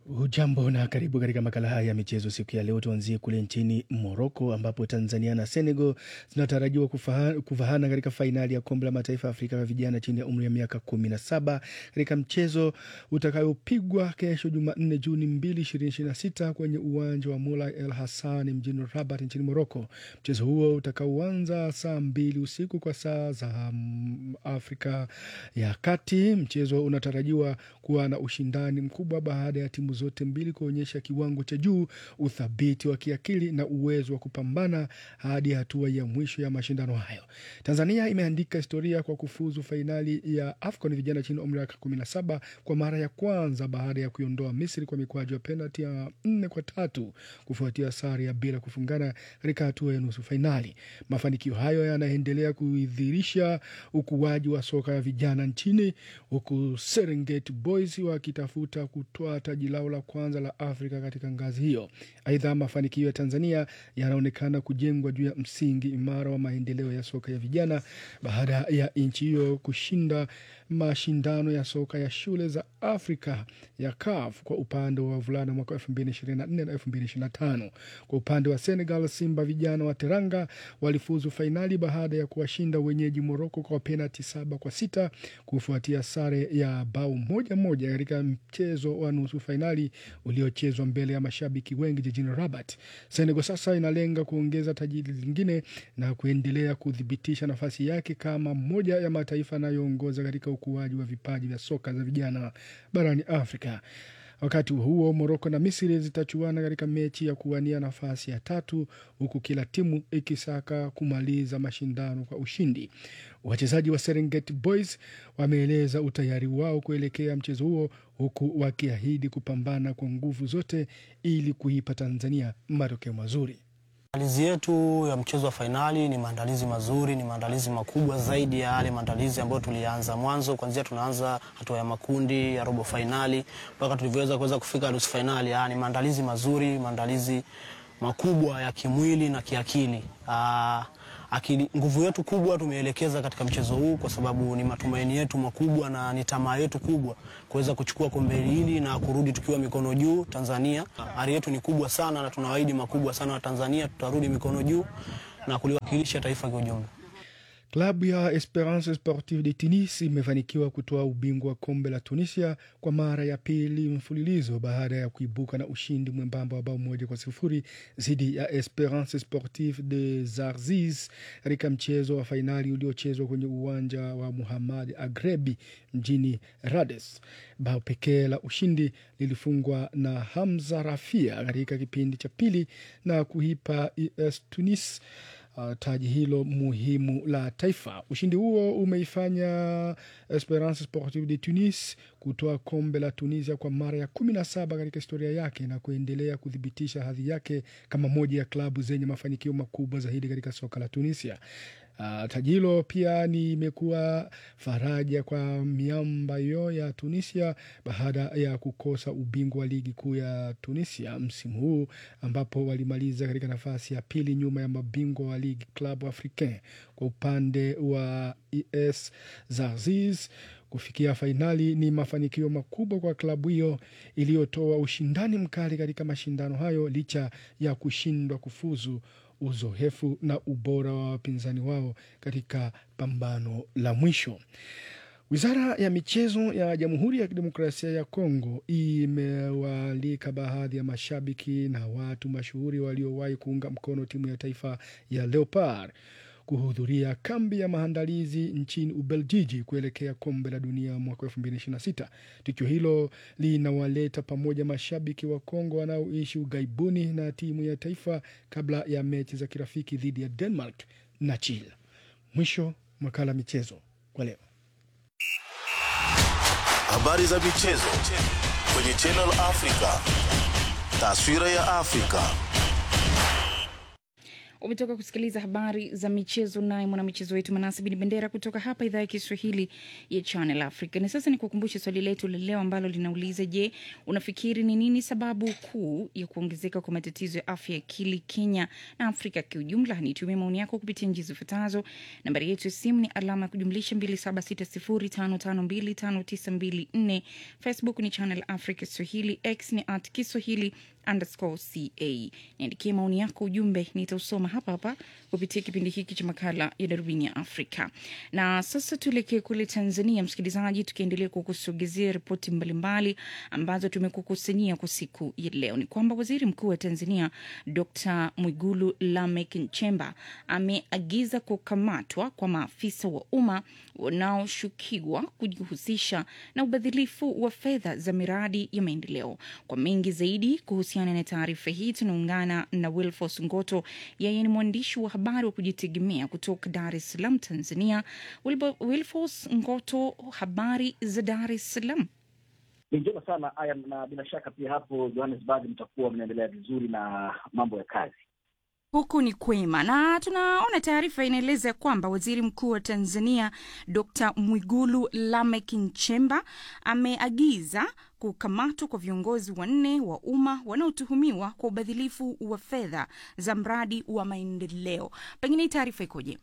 Hujambo na karibu katika makala haya ya michezo siku ya leo. Tuanzie kule nchini Moroko ambapo Tanzania na Senegal zinatarajiwa kufaha- kuvahana katika fainali ya kombe la mataifa ya Afrika ya vijana chini ya umri ya miaka kumi na saba katika mchezo utakayopigwa kesho Jumanne Juni 2, 2026 kwenye uwanja wa Moulay El Hassan mjini Rabat nchini Moroko. Mchezo huo utakaoanza saa mbili usiku kwa saa za mm, Afrika ya Kati. Mchezo unatarajiwa kuwa na ushindani mkubwa baada ya timu zote mbili kuonyesha kiwango cha juu, uthabiti wa kiakili na uwezo wa kupambana hadi hatua ya mwisho ya mashindano hayo. Tanzania imeandika historia kwa kufuzu fainali ya AFCON vijana chini ya umri wa miaka 17 kwa mara ya kwanza baada ya kuiondoa Misri kwa mikwaju ya penalti ya nne kwa tatu kufuatia sare ya bila kufungana katika hatua ya nusu fainali. Mafanikio hayo yanaendelea kuidhirisha ukuaji wa soka ya vijana nchini huku Serengeti Boys wakitafuta kutoa taji lao la kwanza la Afrika katika ngazi hiyo. Aidha, mafanikio ya Tanzania yanaonekana kujengwa juu ya msingi imara wa maendeleo ya soka ya vijana baada ya nchi hiyo kushinda mashindano ya soka ya shule za Afrika ya CAF kwa upande wa wavulana mwaka 2024 na 2025. Kwa upande wa Senegal, Simba vijana wa Teranga walifuzu fainali baada ya kuwashinda wenyeji Moroko kwa penalti saba kwa sita kufuatia sare ya bao moja moja katika mchezo wa nusu fainali uliochezwa mbele ya mashabiki wengi jijini Rabat. Senegal sasa inalenga kuongeza taji lingine na kuendelea kuthibitisha nafasi yake kama moja ya mataifa yanayoongoza katika ukuaji wa vipaji vya soka za vijana barani Afrika. Wakati huo Moroko na Misri zitachuana katika mechi ya kuwania nafasi ya tatu, huku kila timu ikisaka kumaliza mashindano kwa ushindi. Wachezaji wa Serengeti Boys wameeleza utayari wao kuelekea mchezo huo, huku wakiahidi kupambana kwa nguvu zote ili kuipa Tanzania matokeo mazuri. Maandalizi yetu ya mchezo wa fainali ni maandalizi mazuri, ni maandalizi makubwa zaidi ya yale maandalizi ambayo tulianza mwanzo, kuanzia tunaanza hatua ya makundi ya robo fainali mpaka tulivyoweza kuweza kufika nusu fainali. Ah, Ni maandalizi mazuri, maandalizi makubwa ya kimwili na kiakili. Ah, akili, nguvu yetu kubwa tumeelekeza katika mchezo huu kwa sababu ni matumaini yetu makubwa na ni tamaa yetu kubwa kuweza kuchukua kombe hili na kurudi tukiwa mikono juu Tanzania. Ari yetu ni kubwa sana na tunawaahidi makubwa sana wa Tanzania, tutarudi mikono juu na kuliwakilisha taifa kwa ujumla. Klabu ya Esperance Sportive de Tunis imefanikiwa kutoa ubingwa wa kombe la Tunisia kwa mara ya pili mfululizo baada ya kuibuka na ushindi mwembamba wa bao moja kwa sifuri dhidi ya Esperance Sportive de Zarzis katika mchezo wa fainali uliochezwa kwenye uwanja wa Muhammad Agrebi mjini Rades. Bao pekee la ushindi lilifungwa na Hamza Rafia katika kipindi cha pili na kuipa ES Tunis uh, taji hilo muhimu la taifa. Ushindi huo umeifanya Esperance Sportive de Tunis kutoa kombe la Tunisia kwa mara ya kumi na saba katika historia yake na kuendelea kuthibitisha hadhi yake kama moja ya klabu zenye mafanikio makubwa zaidi katika soka la Tunisia. Uh, taji hilo pia ni imekuwa faraja kwa miamba hiyo ya Tunisia baada ya kukosa ubingwa wa ligi kuu ya Tunisia msimu huu ambapo walimaliza katika nafasi ya pili nyuma ya mabingwa wa ligi Club Africain. Kwa upande wa ES Zarzis kufikia fainali ni mafanikio makubwa kwa klabu hiyo iliyotoa ushindani mkali katika mashindano hayo licha ya kushindwa kufuzu uzoefu na ubora wa wapinzani wao katika pambano la mwisho. Wizara ya michezo ya Jamhuri ya Kidemokrasia ya Kongo imewaalika baadhi ya mashabiki na watu mashuhuri waliowahi kuunga mkono timu ya taifa ya Leopard kuhudhuria kambi ya maandalizi nchini Ubeljiji kuelekea kombe la dunia mwaka 2026. Tukio hilo linawaleta pamoja mashabiki wa Kongo wanaoishi ughaibuni na timu ya taifa kabla ya mechi za kirafiki dhidi ya Denmark na Chile. Mwisho makala michezo kwa leo. Habari za michezo kwenye Channel Africa. Taswira ya Afrika. Umetoka kusikiliza habari za michezo, naye mwanamichezo wetu Manasi Bin Bendera kutoka hapa idhaa ya Kiswahili ya Channel Africa. Na sasa ni kukumbushe swali letu la leo ambalo linauliza, je, unafikiri ni nini sababu kuu ya kuongezeka kwa matatizo ya afya ya akili Kenya na Afrika kiujumla? Nitumie maoni yako kupitia njia zifuatazo. Nambari yetu ya simu ni alama ya kujumlisha 276055259254. Facebook ni Channel Africa Swahili, X ni at Kiswahili underscore ca. Niandikie maoni yako, ujumbe nitausoma hapa hapa kupitia kipindi hiki cha makala ya darubini ya Afrika. Na sasa tuelekee kule Tanzania, msikilizaji, tukiendelea kukusogezea ripoti mbalimbali ambazo tumekukusanyia kwa siku ya leo. Ni kwamba waziri mkuu wa Tanzania Dr Mwigulu Lameck Nchemba ameagiza kukamatwa kwa maafisa wa umma wanaoshukiwa kujihusisha na ubadhilifu wa fedha za miradi ya maendeleo. Kwa mengi zaidi kuhusiana na taarifa hii tunaungana na Wilfos Ngoto, yeye ni mwandishi wa habari wa kujitegemea kutoka Dar es Salaam, Tanzania. Wilbo- Wilfos Ngoto, habari za Dar es Salaam? Ni njema sana aya, na bila shaka pia hapo Johannesburg mtakuwa mnaendelea vizuri na mambo ya kazi. Huku ni kwema, na tunaona taarifa inaeleza kwamba waziri mkuu wa Tanzania Dr Mwigulu Lameck Nchemba ameagiza kukamatwa kwa viongozi wanne wa umma wanaotuhumiwa kwa ubadhilifu wa fedha za mradi wa maendeleo. Pengine hii taarifa ikoje?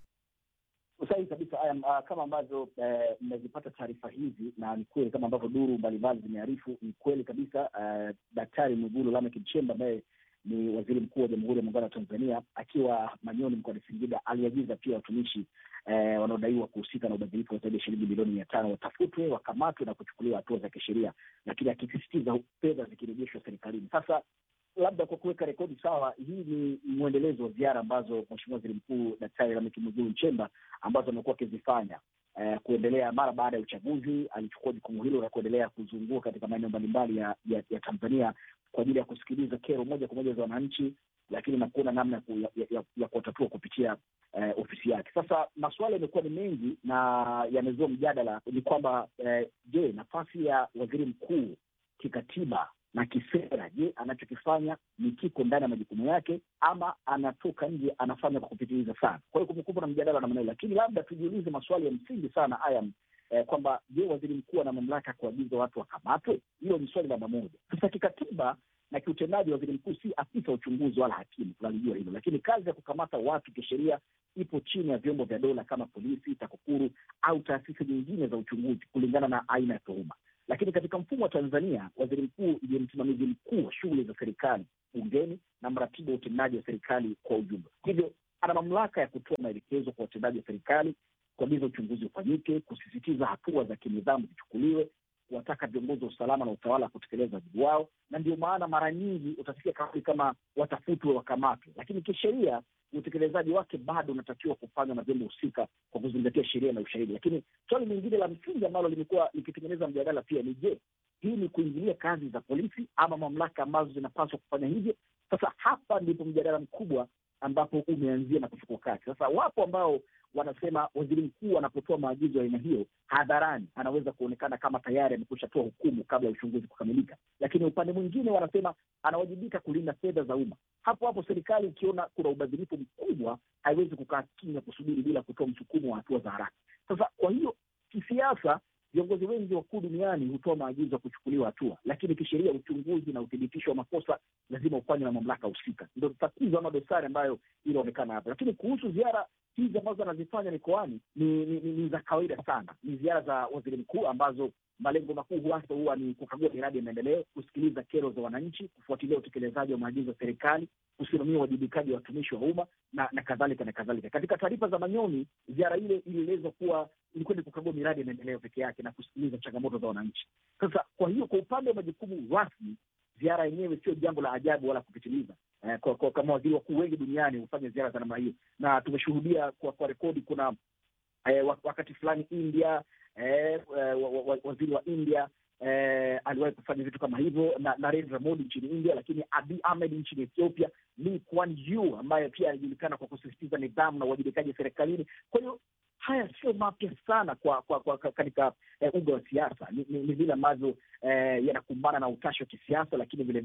Sahihi kabisa aya, uh, kama ambavyo eh, mmezipata taarifa hizi, na ni kweli kama ambavyo duru mbalimbali zimearifu, ni kweli kabisa. Uh, Daktari Mwigulu Lameck Nchemba ambaye ni waziri mkuu wa Jamhuri ya Muungano wa Tanzania akiwa Manyoni mkoani Singida aliagiza pia watumishi eh, wanaodaiwa kuhusika na ubadhirifu wa zaidi ya shilingi milioni mia tano watafutwe, wakamatwe na kuchukuliwa hatua za kisheria, lakini akisisitiza fedha zikirejeshwa serikalini. Sasa labda kwa kuweka rekodi sawa, hii ni mwendelezo wa ziara ambazo Mheshimiwa Waziri Mkuu Daktari Lameck Mwigulu Nchemba ambazo amekuwa akizifanya eh, kuendelea mara baada ya uchaguzi. Alichukua jukumu hilo la kuendelea kuzunguka katika maeneo mbalimbali ya, ya, ya Tanzania kwa ajili ya kusikiliza kero moja kwa moja za wananchi, lakini na kuona namna ya, ku- ya, ya, ya kuwatatua kupitia eh, ofisi yake. Sasa masuala yamekuwa ni mengi na yamezua mjadala, ni kwamba eh, je, nafasi ya waziri mkuu kikatiba na kisera, je, anachokifanya ni kiko ndani ya majukumu yake ama anatoka nje anafanya kwa kupitiliza sana? Kwa hiyo kumekuwa na mjadala namna hiyo, lakini labda tujiulize maswali ya msingi sana haya eh, kwamba je, waziri mkuu ana mamlaka ya kuagiza watu wakamatwe? Hilo ni swali namba moja. Sasa kikatiba na kiutendaji, waziri mkuu si afisa wa uchunguzi wala hakimu, tunalijua hilo, lakini kazi ya kukamata watu kisheria ipo chini ya vyombo vya dola kama polisi, TAKUKURU au taasisi nyingine za uchunguzi kulingana na aina ya tuhuma. Lakini katika mfumo wa Tanzania, waziri mkuu ndiye msimamizi mkuu wa shughuli za serikali bungeni na mratibu wa utendaji wa serikali kwa ujumla. Hivyo ana mamlaka ya kutoa maelekezo kwa watendaji wa serikali, kuagiza uchunguzi ufanyike, kusisitiza hatua za kinidhamu zichukuliwe, kuwataka viongozi wa usalama na utawala kutekeleza wajibu wao, na ndio maana mara nyingi utasikia kauli kama watafutwe, wakamatwe, lakini kisheria utekelezaji wake bado unatakiwa kufanywa na vyombo husika kwa kuzingatia sheria na ushahidi. Lakini swali lingine la msingi ambalo limekuwa likitengeneza mjadala pia ni je, hii ni kuingilia kazi za polisi ama mamlaka ambazo zinapaswa kufanya hivyo? Sasa hapa ndipo mjadala mkubwa ambapo umeanzia na kuchukua kasi. Sasa wapo ambao wanasema waziri mkuu anapotoa maagizo ya aina hiyo hadharani anaweza kuonekana kama tayari amekwisha toa hukumu kabla ya uchunguzi kukamilika, lakini upande mwingine wanasema anawajibika kulinda fedha za umma. Hapo hapo serikali ikiona kuna ubadhirifu mkubwa haiwezi kukaa kimya kusubiri bila kutoa msukumo wa hatua za haraka. Sasa kwa hiyo kisiasa viongozi wengi wakuu duniani hutoa maagizo ya kuchukuliwa hatua, lakini kisheria uchunguzi na uthibitisho wa makosa lazima ufanywe na mamlaka husika. Ndio tatizo ama dosari ambayo inaonekana hapa. Lakini kuhusu ziara hizi ambazo anazifanya mikoani ni, ni, ni, ni za kawaida sana, ni ziara za waziri mkuu ambazo malengo makuu hasa huwa ni kukagua miradi ya maendeleo, kusikiliza kero za wananchi, kufuatilia utekelezaji wa maagizo ya serikali, kusimamia uwajibikaji wa watumishi wa umma na na kadhalika na kadhalika. Katika taarifa za Manyoni, ziara ile ilielezwa kuwa ilikuwa ni kukagua miradi ya maendeleo peke yake na kusikiliza changamoto za wananchi. Sasa kwa hiyo, kwa upande wa majukumu rasmi, ziara yenyewe sio jambo la ajabu wala kupitiliza. Eh, kwa, kwa, kama waziri wakuu wengi duniani hufanya ziara za namna hiyo, na tumeshuhudia kwa, kwa rekodi kuna eh, wakati fulani India eh, wa, wa, wa, waziri wa India eh, aliwahi kufanya vitu kama hivyo na Narendra Modi nchini India, lakini Abiy Ahmed nchini Ethiopia, Lee Kuan Yew ambaye pia alijulikana kwa kusisitiza nidhamu na uwajibikaji serikalini. Kwa hiyo haya sio mapya sana kwa, kwa, kwa katika eh, uga wa siasa. Ni, ni, ni vile ambavyo eh, yanakumbana na utashi wa kisiasa, lakini vilevile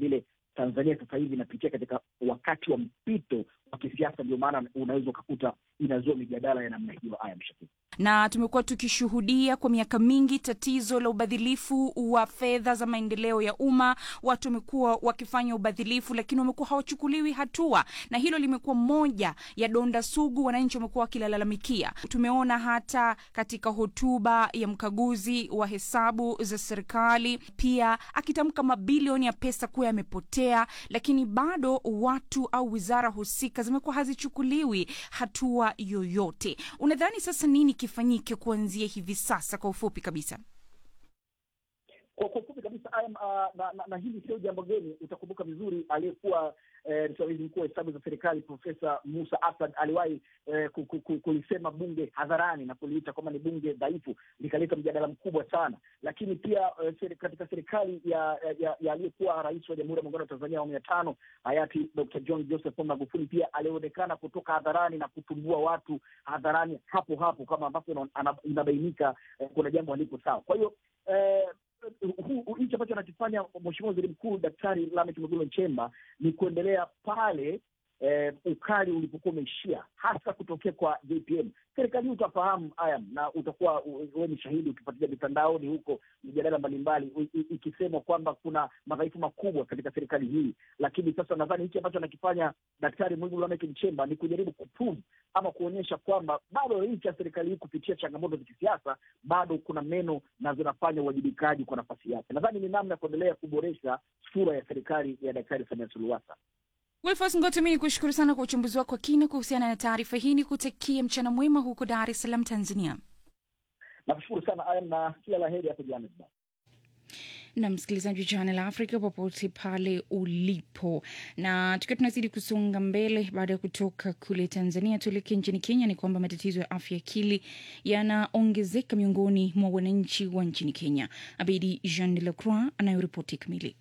Tanzania sasa hivi inapitia katika wakati wa mpito wa kisiasa, ndio maana unaweza ukakuta inazua mijadala ya namna hiyo. Aya mshakii na tumekuwa tukishuhudia kwa miaka mingi tatizo la ubadhilifu wa fedha za maendeleo ya umma. Watu wamekuwa wakifanya ubadhilifu, lakini wamekuwa hawachukuliwi hatua, na hilo limekuwa moja ya donda sugu wananchi wamekuwa wakilalamikia. Tumeona hata katika hotuba ya mkaguzi wa hesabu za serikali pia akitamka mabilioni ya pesa kuwa yamepotea, lakini bado watu au wizara husika zimekuwa hazichukuliwi hatua yoyote. Unadhani sasa nini kifanyike kuanzia hivi sasa, kwa ufupi kabisa? Kwa kwa ufupi kabisa IM, uh, na, na, na hili sio jambo geni. Utakumbuka vizuri aliyekuwa eh, msimamizi mkuu wa hesabu za serikali Profesa Musa Asad aliwahi eh, ku- ku- ku- kulisema bunge hadharani na kuliita kwamba ni bunge dhaifu, likaleta mjadala mkubwa sana. Lakini pia eh, seri, katika serikali ya, ya, ya aliyekuwa rais wa Jamhuri ya Muungano wa Tanzania awamu ya tano hayati Dr. John Joseph Pombe Magufuli pia alionekana kutoka hadharani na kutumbua watu hadharani hapo hapo, kama ambapo ina- ana- inabainika eh, kuna jambo halipo sawa. Kwa hiyo eh, hu- hu- hichi ambacho anakifanya Mheshimiwa Waziri Mkuu Daktari Lameck Mwigulu Nchemba ni kuendelea pale eh, ukali ulipokuwa umeishia, hasa kutokea kwa JPM. Serikali hii utafahamu ayam, na utakuwa wewe ni shahidi ukifuatilia mitandaoni huko mijadala mbalimbali i- i- ikisema kwamba kuna madhaifu makubwa katika serikali hii, lakini sasa nadhani hichi ambacho anakifanya Daktari Mwigulu Lameck Nchemba ni kujaribu kuprove ama kuonyesha kwamba bado licha ya serikali hii kupitia changamoto za kisiasa bado kuna meno na zinafanya uwajibikaji kwa nafasi yake. Nadhani ni namna ya kuendelea kuboresha sura ya serikali ya Daktari Samia Suluhu Hassan. Wilfos Ngoto, mi ni kushukuru sana kwa uchambuzi wako wa kina kuhusiana na taarifa hii. Ni kutakia mchana mwema huko Dar es Salaam, Tanzania. Nakushukuru sana Ayam, na kila la heri hapo Johannesburg. na msikilizaji wa Channel Africa popote pale ulipo, na tukiwa tunazidi kusonga mbele, baada ya kutoka kule Tanzania tuelekee nchini Kenya, ni kwamba matatizo ya afya ya akili yanaongezeka miongoni mwa wananchi wa nchini Kenya. Abedi Jean de la Croix anayoripoti kamili.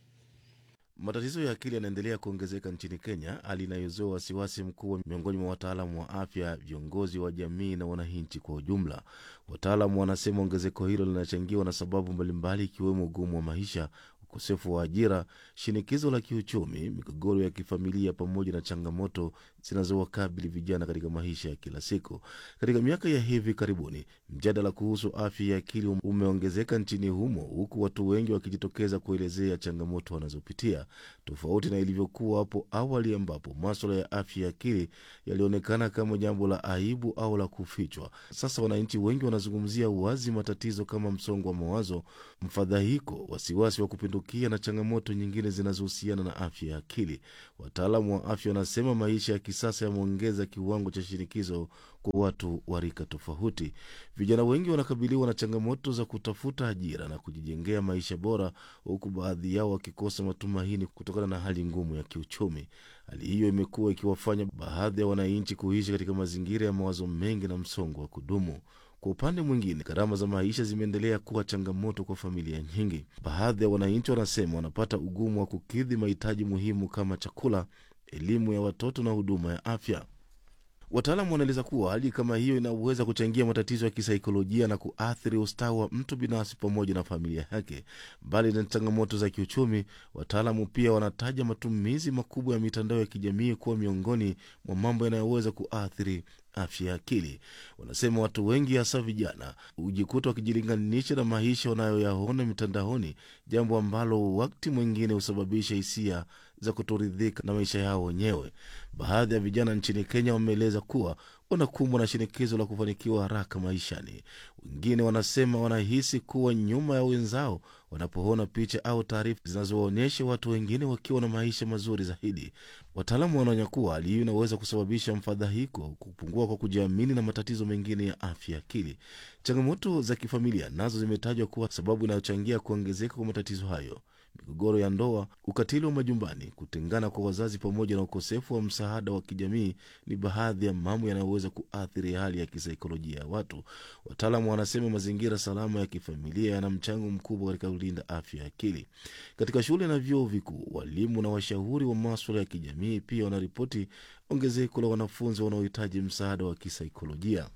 Matatizo ya akili yanaendelea kuongezeka nchini Kenya, hali inayozua wasiwasi mkubwa miongoni mwa wataalamu wa afya, viongozi wa jamii na wananchi kwa ujumla. Wataalamu wanasema ongezeko hilo linachangiwa na sababu mbalimbali, ikiwemo ugumu wa maisha, ukosefu wa ajira, shinikizo la kiuchumi, migogoro ya kifamilia, pamoja na changamoto zinazowakabili vijana katika maisha ya kila siku. Katika miaka ya hivi karibuni, mjadala kuhusu afya ya akili umeongezeka nchini humo, huku watu wengi wakijitokeza kuelezea changamoto wanazopitia, tofauti na ilivyokuwa hapo awali, ambapo maswala ya afya ya akili yalionekana kama jambo la aibu au la kufichwa. Sasa wananchi wengi wanazungumzia wazi matatizo kama msongo wa mawazo, mfadhaiko, wasiwasi wa kupindukia na changamoto nyingine zinazohusiana na afya ya akili. Wataalamu wa afya wanasema maisha ya kisasa yameongeza kiwango cha shinikizo kwa watu wa rika tofauti. Vijana wengi wanakabiliwa na changamoto za kutafuta ajira na kujijengea maisha bora, huku baadhi yao wakikosa matumaini kutokana na hali ngumu ya kiuchumi. Hali hiyo imekuwa ikiwafanya baadhi ya wananchi kuishi katika mazingira ya mawazo mengi na msongo wa kudumu. Kwa upande mwingine, gharama za maisha zimeendelea kuwa changamoto kwa familia nyingi. Baadhi ya wananchi wanasema wanapata ugumu wa kukidhi mahitaji muhimu kama chakula, elimu ya watoto na huduma ya afya. Wataalamu wanaeleza kuwa hali kama hiyo inaweza kuchangia matatizo ya kisaikolojia na kuathiri ustawi wa mtu binafsi pamoja na familia yake. Mbali na changamoto za kiuchumi, wataalamu pia wanataja matumizi makubwa ya mitandao ya kijamii kuwa miongoni mwa mambo yanayoweza kuathiri afya ya akili. Wanasema watu wengi, hasa vijana, hujikuta wakijilinganisha na maisha wanayoyaona mitandaoni, jambo ambalo wakati mwingine husababisha hisia za kutoridhika na maisha yao wenyewe. Baadhi ya vijana nchini Kenya wameeleza kuwa wanakumbwa na shinikizo la kufanikiwa haraka maishani. Wengine wanasema wanahisi kuwa nyuma ya wenzao wanapoona picha au taarifa zinazowaonyesha watu wengine wakiwa na maisha mazuri zaidi. Wataalamu wanaonya kuwa hali hiyo inaweza kusababisha mfadhaiko, kupungua kwa kujiamini na matatizo mengine ya afya ya akili. Changamoto za kifamilia nazo zimetajwa kuwa sababu inayochangia kuongezeka kwa matatizo hayo. Migogoro ya ndoa, ukatili wa majumbani, kutengana kwa wazazi, pamoja na ukosefu wa msaada wa kijamii ni baadhi ya mambo yanayoweza kuathiri hali ya kisaikolojia ya watu. Wataalamu wanasema mazingira salama ya kifamilia yana mchango mkubwa katika kulinda afya ya akili. Katika shule na vyuo vikuu, walimu na washauri wa maswala ya kijamii pia wanaripoti ongezeko la wanafunzi wanaohitaji msaada wa kisaikolojia.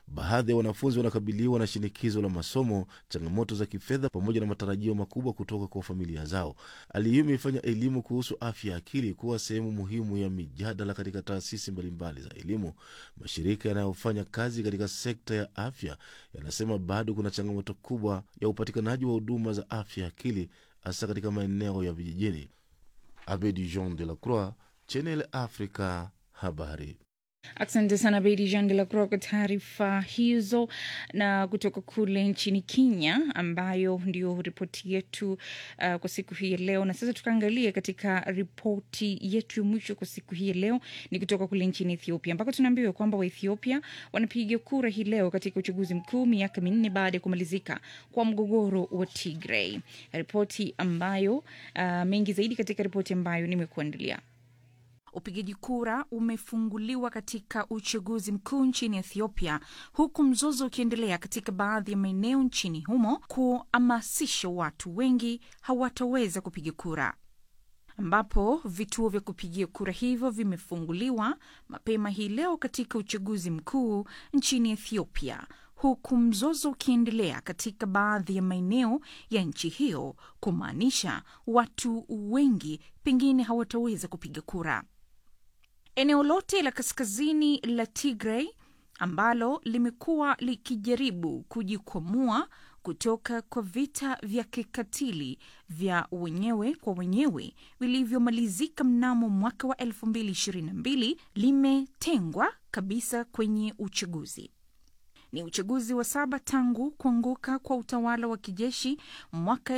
Baadhi ya wanafunzi wanakabiliwa na shinikizo la masomo, changamoto za kifedha, pamoja na matarajio makubwa kutoka kwa familia zao. Hali hiyo imeifanya elimu kuhusu afya ya akili kuwa sehemu muhimu ya mijadala katika taasisi mbalimbali za elimu. Mashirika yanayofanya kazi katika sekta ya afya yanasema bado kuna changamoto kubwa ya upatikanaji wa huduma za afya ya akili, hasa katika maeneo ya vijijini. Abedi Jean de la Croix, Channel Africa, habari. Asante sana Bedi Jean de la Croix kwa taarifa hizo, na kutoka kule nchini Kenya, ambayo ndio ripoti yetu uh, kwa siku hii ya leo. Na sasa tukaangalia katika ripoti yetu ya mwisho kwa siku hii ya leo, ni kutoka kule nchini Ethiopia, ambako tunaambiwa kwamba Waethiopia wanapiga kura hii leo katika uchaguzi mkuu, miaka minne baada ya kumalizika kwa mgogoro wa Tigray. Ripoti ambayo uh, mengi zaidi katika ripoti ambayo nimekuandalia. Upigaji kura umefunguliwa katika uchaguzi mkuu nchini Ethiopia, huku mzozo ukiendelea katika baadhi ya maeneo nchini humo kuhamasisha watu wengi hawataweza kupiga kura, ambapo vituo vya kupigia kura hivyo vimefunguliwa mapema hii leo katika uchaguzi mkuu nchini Ethiopia, huku mzozo ukiendelea katika baadhi ya maeneo ya nchi hiyo, kumaanisha watu wengi pengine hawataweza kupiga kura. Eneo lote la kaskazini la Tigray ambalo limekuwa likijaribu kujikwamua kutoka kwa vita vya kikatili vya wenyewe kwa wenyewe vilivyomalizika mnamo mwaka wa 2022 limetengwa kabisa kwenye uchaguzi. Ni uchaguzi wa saba tangu kuanguka kwa utawala wa kijeshi mwaka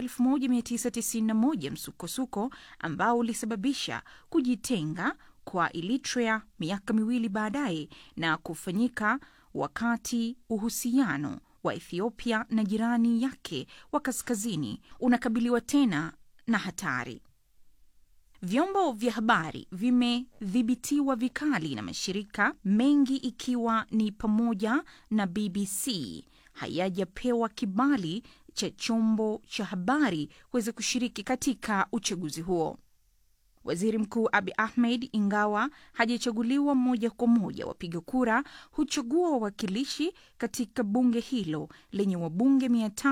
1991, msukosuko ambao ulisababisha kujitenga kwa Eritrea miaka miwili baadaye na kufanyika wakati uhusiano wa Ethiopia na jirani yake wa kaskazini unakabiliwa tena na hatari. Vyombo vya habari vimedhibitiwa vikali na mashirika mengi ikiwa ni pamoja na BBC hayajapewa kibali cha chombo cha habari kuweza kushiriki katika uchaguzi huo. Waziri Mkuu Abi Ahmed, ingawa hajachaguliwa moja kwa moja, wapiga kura huchagua wawakilishi katika bunge hilo lenye wabunge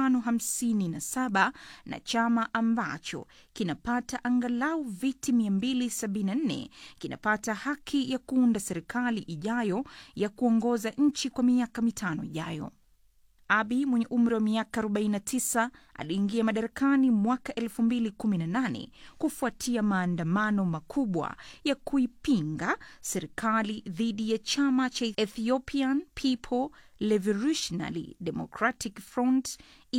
557 na chama ambacho kinapata angalau viti 274 kinapata haki ya kuunda serikali ijayo ya kuongoza nchi kwa miaka mitano ijayo. Abi mwenye umri wa miaka 49 aliingia madarakani mwaka 2018 kufuatia maandamano makubwa ya kuipinga serikali dhidi ya chama cha Ethiopian People Revolutionary Democratic Front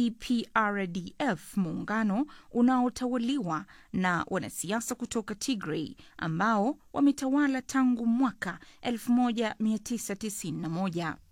EPRDF, muungano unaotawaliwa na wanasiasa kutoka Tigray ambao wametawala tangu mwaka 1991.